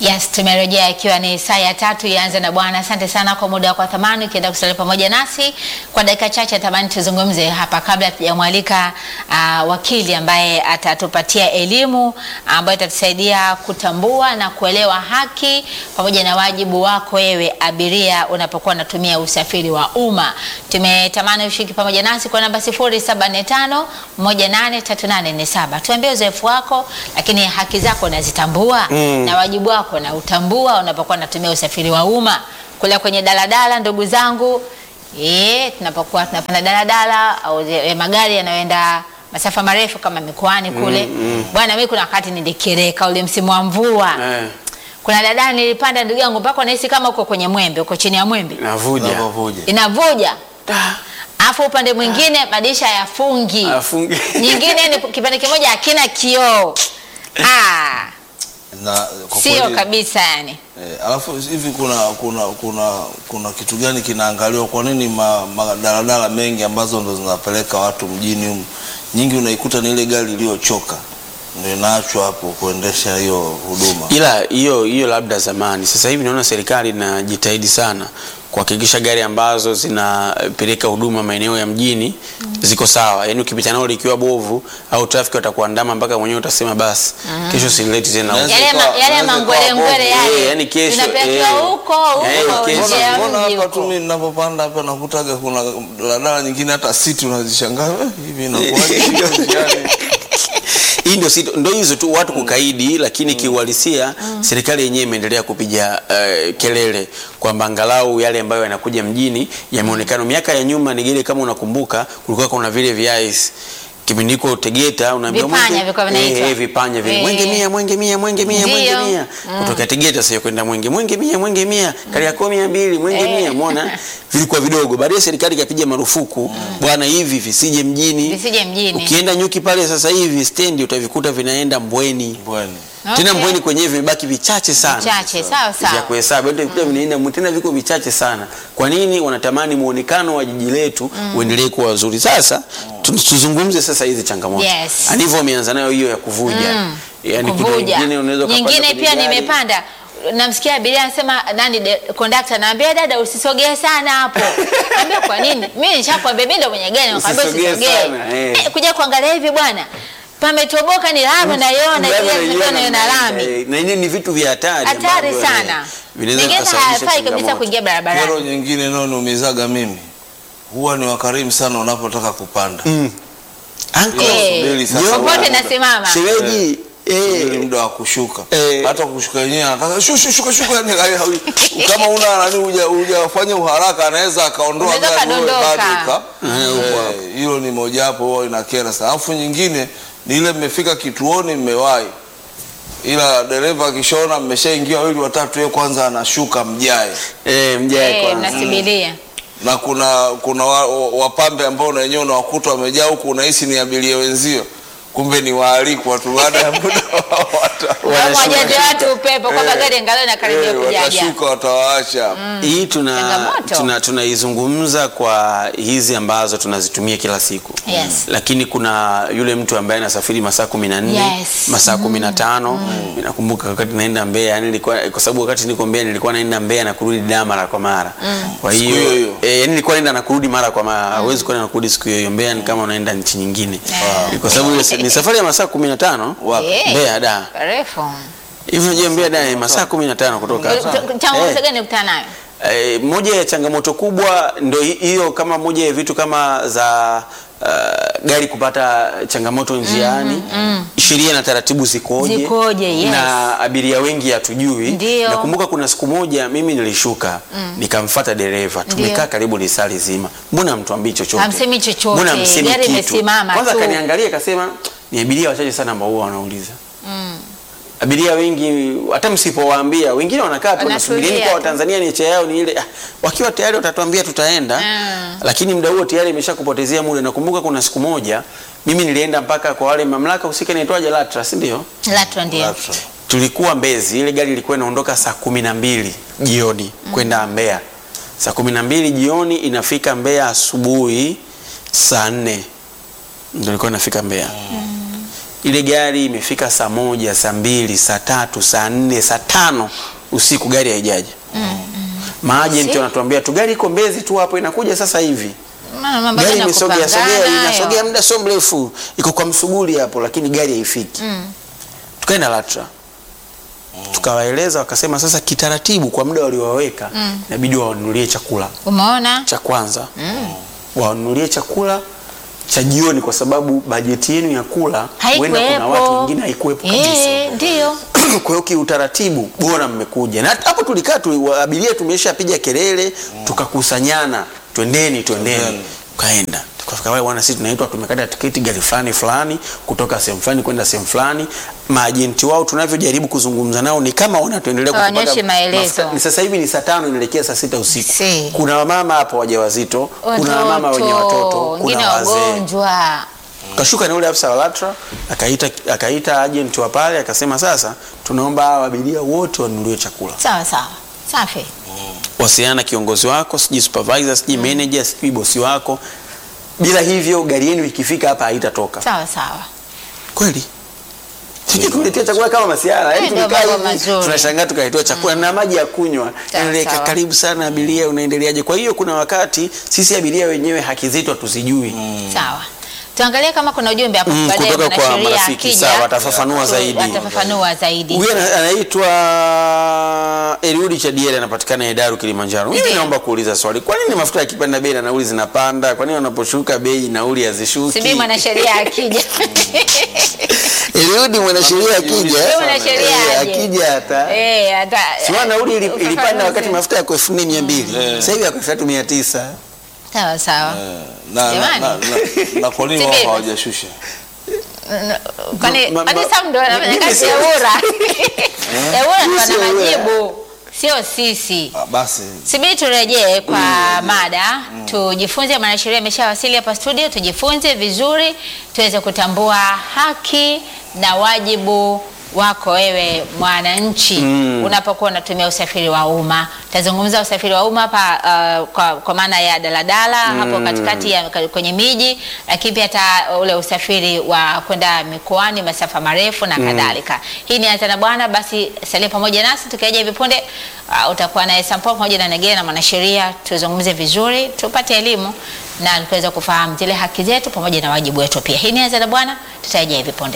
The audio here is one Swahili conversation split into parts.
Yes, tumerejea ikiwa ni saa ya tatu ianze na Bwana. Asante sana kwa muda wako wa thamani ukienda kusalia pamoja nasi kwa dakika chache. Tamani tuzungumze hapa kabla tujamwalika uh, wakili ambaye atatupatia elimu ambayo itatusaidia kutambua na kuelewa haki pamoja na wajibu wako wewe abiria unapokuwa unatumia usafiri wa umma. Tumetamani ushiriki pamoja nasi kwa namba 0745 183847. Tuambie uzoefu wako, lakini haki zako unazitambua na wajibu wako na utambua unapokuwa unatumia usafiri wa umma. Kule kwenye daladala, ndugu zangu, eh, tunapokuwa tunapanda daladala au zile magari yanayoenda masafa marefu kama mikoani kule, bwana, mimi kuna wakati nilikereka ule msimu wa mvua Eh, kuna daladala nilipanda, ndugu yangu, mpaka unahisi kama uko kwenye mwembe, uko chini ya mwembe, navuja Unavyovuja. inavuja Ah, alafu upande mwingine madirisha yafungi, afungi. nyingine ni kipande kimoja hakina kioo. Ah, Na kwa sio kweli, kabisa yani. eh, alafu hivi kuna kuna kuna kuna kitu gani kinaangaliwa? Kwa nini ma- madaladala mengi ambazo ndo zinapeleka watu mjini humu, nyingi unaikuta ni ile gari iliyochoka ndio inaachwa hapo kuendesha hiyo huduma. ila hiyo hiyo labda zamani. Sasa hivi naona serikali inajitahidi sana kuhakikisha gari ambazo zinapeleka huduma maeneo ya mjini ziko sawa, yaani ukipita nao likiwa bovu au trafiki watakuandama mpaka mwenyewe utasema basi kesho sileti tena huko. Naweza Yale ikawa- ma- yale naweza mangwele ikawa ngwele bovu. yale Eh, yani kesho, tunapelekwa eh. huko Eh, huko kesho. nje ya Mbona mji hapa tu huko. mimi ninapopanda hapa nakutaga kuna daladala nyingine hata siti unazishangaa eh, hivi inakuwaje hiyo njiani? hii ndio sito- ndio hizo tu watu kukaidi, lakini kiuhalisia serikali yenyewe imeendelea kupiga eh, kelele kwamba angalau yale ambayo yanakuja mjini yameonekana. Miaka ya nyuma Nigere, kama unakumbuka, kulikuwa kuna vile viais kipindi iko Tegeta unaambiwa Vipanya mwenge- vilikuwa vinaitwa. eh, eh, vipanya vile Eh. mwenge mia mwenge mia mwenge mia mwenge Ndio. mia kutoka Tegeta sasa kwenda mwenge mwenge mia mwenge mia Kariakoo mia mbili mwenge Eh. mia umeona vilikuwa vidogo. Baadaye serikali ikapiga marufuku bwana, hivi visije mjini Visije mjini. Ukienda nyuki pale sasa hivi stendi utavikuta vinaenda Mbweni. Bweni. Tena Okay. Mbweni kwenyewe vimebaki vichache sana. Chache, sawa Vya sawa. kuhesabu hata vikuta vinaenda Mbweni, tena viko vichache sana. Kwa nini wanatamani muonekano wa jiji letu uendelee kuwa wazuri? Sasa tu- tuzungumze sasa hizi changamoto. Yes. Anivyo wameanza nayo hiyo ya kuvuja. Yaani kuna kuvuja. nyingine unaweza ukapanda Nyingine kwenye pia gari. nimepanda namsikia abiria anasema nani de- kondakta naambia dada usisogee sana hapo. Naambia kwa nini? Mimi nishakwambia mimi ndo mwenye gari nakwambia Usisogee usisogee. sana, eh. Eh, kuja kuangalia hivi bwana. Pametoboka ni lami naiona Ndani ile unaiona ndio na lami. eh, Na hivi ni vitu vya hatari. Hatari ambavyo, eh, sana. Vinaweza Mengine vikasababisha hayafai kabisa changamoto. kuingia Kero barabarani. nyingine inayoniumizaga mimi huwa ni wakarimu sana unapotaka kupanda. Uncle, Eh, subiri sasa Ndio. Popote muda. nasimama. shemeji Subiri eh, muda wa kushuka. Eh. Hata kushuka yenyewe anataka shu shu shuka shuka yani kama- kama una nani huja hujafanya uharaka anaweza akaondoa Unaweza gari wewe ukadondoka. bado uka- Eh, upo Eh, hapo. hilo ni mojawapo huwa inakera sana. Alafu nyingine ni ile mmefika kituoni mmewahi. Ila dereva akishaona mmeshaingia wawili watatu yeye kwanza anashuka mjae. eh, mjae Eh, kwanza. mnasibilia. na kuna kuna wa- wa- wapambe ambao na wenyewe unawakuta wamejaa huku unahisi ni abiria wenzio kumbe ni waalikwa tu baada ya muda wata- Wajaze watu upepo kwamba Eh, gari angalau inakaribia eh, kujaja. watashuka watawaacha hii tuna Changamoto. tuna tunaizungumza kwa hizi ambazo tunazitumia kila siku Yes. lakini kuna yule mtu ambaye anasafiri masaa kumi na nne Yes. masaa kumi na tano nakumbuka wakati naenda Mbeya yani nilikuwa kwa sababu wakati niko Mbeya nilikuwa naenda Mbeya na kurudi Dar mara kwa mara kwa Siku hiyo hiyo hiyo. eh, yani nilikuwa naenda na kurudi mara kwa mara hawezi kwenda na kurudi siku hiyo hiyo Mbeya ni kama unaenda nchi nyingine Wow. kwa sababu ile- ni safari ya masaa kumi na tano Wapi? Eh, Mbeya Dar Refu. hivi unajua Mbeya Dar ni masaa kumi na tano kutoka hapa. Changamoto Eh. gani ukutana nayo? Eh, moja ya changamoto kubwa ndo hi- hiyo, kama moja ya vitu kama za uh, gari kupata changamoto njiani sheria na taratibu zikoje, Zikoje, yes. na abiria wengi hatujui. Ndio. Nakumbuka kuna siku moja mimi nilishuka nikamfata dereva, tumekaa Ndio. karibu lisali zima, mbona mtuambii chochote? Hamsemi chochote, Mbona hamsemi gari kitu? imesimama Kwanza tu. akaniangalia akasema ni abiria wachache sana ambao huwa wanauliza abiria wengi hata msipowaambia wengine wanakaa tu Wanatulia wanasubiri kwa tu. Watanzania niche yao ni ile ah, wakiwa tayari watatuambia tutaenda Mm. lakini muda huo tayari imeshakupotezea muda nakumbuka kuna siku moja mimi nilienda mpaka kwa wale mamlaka husika inaitwaje LATRA si ndio LATRA ndio. Latra. tulikuwa Mbezi ile gari ilikuwa inaondoka saa kumi na mbili jioni kwenda Mbeya saa kumi na mbili jioni inafika Mbeya asubuhi saa nne ndio ilikuwa inafika Mbeya ile gari imefika saa moja saa mbili saa tatu saa nne saa tano usiku gari haijaja maajenti Si. wanatuambia tu gari iko mbezi tu hapo inakuja sasa hivi Maana mambo gari yana imesogea sogea kupangana inasogea hayo. muda sio mrefu iko kwa msuguri hapo lakini gari haifiki tukaenda LATRA tukawaeleza wakasema sasa kitaratibu kwa muda waliowaweka inabidi wawanunulie chakula Umeona? cha kwanza wawanunulie chakula cha jioni kwa sababu bajeti yenu ya kula huenda kuna watu Haikuwepo. wengine haikuwepo kabisa Eh, ndio. kwa hiyo kiutaratibu bora mmekuja na hata hapo tulikaa tu, wa- abiria tumeshapiga kelele tukakusanyana twendeni twendeni Twendeni. tukaenda tukafika pale bwana sisi tunaitwa tumekata tiketi gari fulani fulani kutoka sehemu fulani kwenda sehemu fulani maajenti wao tunavyojaribu kuzungumza nao ni kama wanatuendelea Hawaonyeshi kutupaga maelezo. mafuta. Ni sasa hivi ni saa tano inaelekea saa sita usiku Si. kuna wamama hapo wajawazito kuna wamama wenye watoto wengine kuna wazee wagonjwa. kashuka na ule afisa wa LATRA akaita akaita agent wa pale akasema sasa tunaomba hawa abiria wote wanunuliwe chakula Sawa sawa. Safi. wasiliana na kiongozi wako sijui supervisor sijui manager sijui bosi wako bila hivyo gari yenu ikifika hapa haitatoka Sawa sawa. kweli sijui tuletea chakula kama masiara yani Eh, ndio tulikaa mambo hivi mazuri. tunashangaa tukaletewa chakula na maji ya kunywa Sawa, Yaani, sawa. karibu sana abiria unaendeleaje kwa hiyo kuna wakati sisi abiria wenyewe haki zetu hatuzijui Sawa. Tuangalie kama kuna ujumbe hapo Mm, baadaye kutoka kwa mwanasheria marafiki, akija, sawa, watafafanua tu- zaidi. Watafafanua zaidi. Huyu ana- anaitwa Eliudi Chadiele anapatikana Hedaru Kilimanjaro. Mimi Ndiyo. naomba kuuliza swali. Kwa nini mafuta yakipanda bei na nauli zinapanda? Kwa nini wanaposhuka bei nauli hazishuki? Subiri mwanasheria akija. Eliudi mwanasheria akija. Subiri mwanasheria eh, aje. akija hata. Eh, hata Siwa nauli ili- ilipanda ufafanuzi. wakati mafuta yako 4200. Sasa hivi yako 3900. Sawa sawa. na, na, Jamani. na, na, na kwa nini wao Sibeba. hawajashusha Kwani Ma- kwani ma- Sam ndo anafanya mimi kazi si- ya Ura? Ya Ura ndo Sio ana Ura. majibu. Sio sisi. Ah, basi Subiri turejee kwa mada tujifunze. Mwanasheria ameshawasili hapa studio, tujifunze vizuri tuweze kutambua haki na wajibu wako wewe mwananchi unapokuwa unatumia usafiri wa umma. Tazungumza usafiri wa umma hapa uh, kwa, kwa maana ya daladala hapo katikati ya kwenye miji, lakini pia hata ule usafiri wa kwenda mikoani masafa marefu na kadhalika. Hii ni Anza na Bwana, basi salia pamoja nasi tukiaja hivi punde uh, utakuwa naye Sampo pamoja na Negea na mwanasheria, tuzungumze vizuri, tupate elimu na tuweze kufahamu zile haki zetu pamoja na wajibu wetu pia. Hii ni Anza na Bwana, tutarejea hivi punde.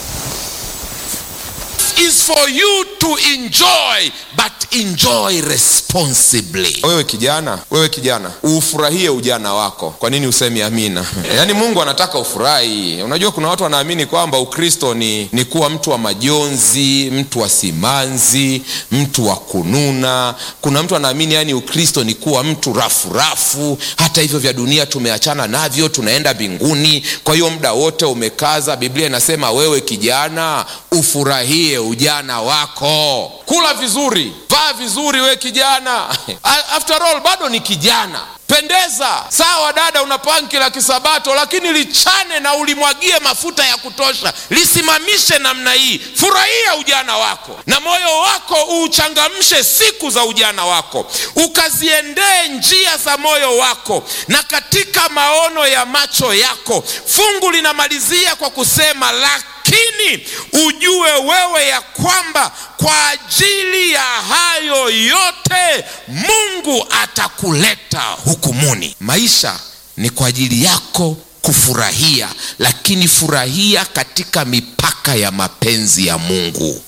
is for you to enjoy but enjoy responsibly wewe kijana wewe kijana ufurahie ujana wako kwa nini usemi amina yaani mungu anataka ufurahi unajua kuna watu wanaamini kwamba ukristo ni, ni kuwa mtu wa majonzi mtu wa simanzi mtu wa kununa kuna mtu anaamini yani ukristo ni kuwa mtu rafu rafu hata hivyo vya dunia tumeachana navyo tunaenda mbinguni kwa hiyo muda wote umekaza biblia inasema wewe kijana ufurahie ujana wako kula vizuri vaa vizuri we kijana after all bado ni kijana pendeza sawa dada una panki la kisabato lakini lichane na ulimwagie mafuta ya kutosha lisimamishe namna hii furahia ujana wako na moyo wako uuchangamshe siku za ujana wako ukaziendee njia za moyo wako na katika maono ya macho yako fungu linamalizia kwa kusema lakini ujue wewe ya kwamba kwa ajili ya hayo yote mungu atakuleta hukumuni maisha ni kwa ajili yako kufurahia lakini furahia katika mipaka ya mapenzi ya mungu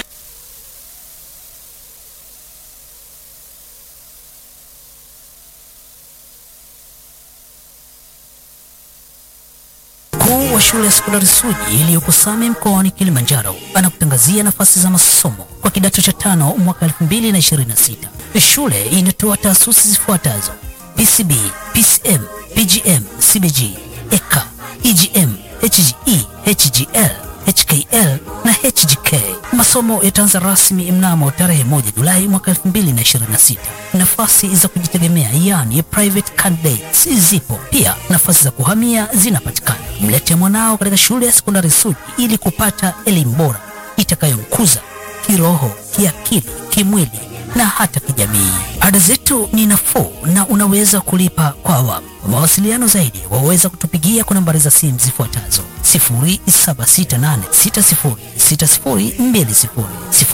Mkuu wa shule ya sekondari Suji iliyoko Same mkoani Kilimanjaro anakutangazia nafasi za masomo kwa kidato cha tano mwaka 2026. Shule inatoa taasisi zifuatazo: PCB, PCM, PGM, CBG, EK, EGM, HGE, HGL, HKL na HGK. Masomo yataanza rasmi mnamo tarehe 1 Julai mwaka 2026. Nafasi za kujitegemea yani private candidates zipo pia, nafasi za kuhamia zinapatikana. Mlete mwanao katika shule ya sekondari Suji ili kupata elimu bora itakayomkuza kiroho, kiakili, kimwili na hata kijamii. Ada zetu ni nafuu na unaweza kulipa kwa awamu. Kwa mawasiliano zaidi waweza kutupigia kwa nambari za simu zifuatazo 0768606020,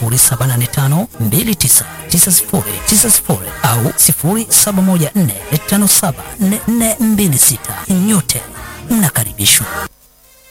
0785299090 au 0714574426. Nyote mnakaribishwa.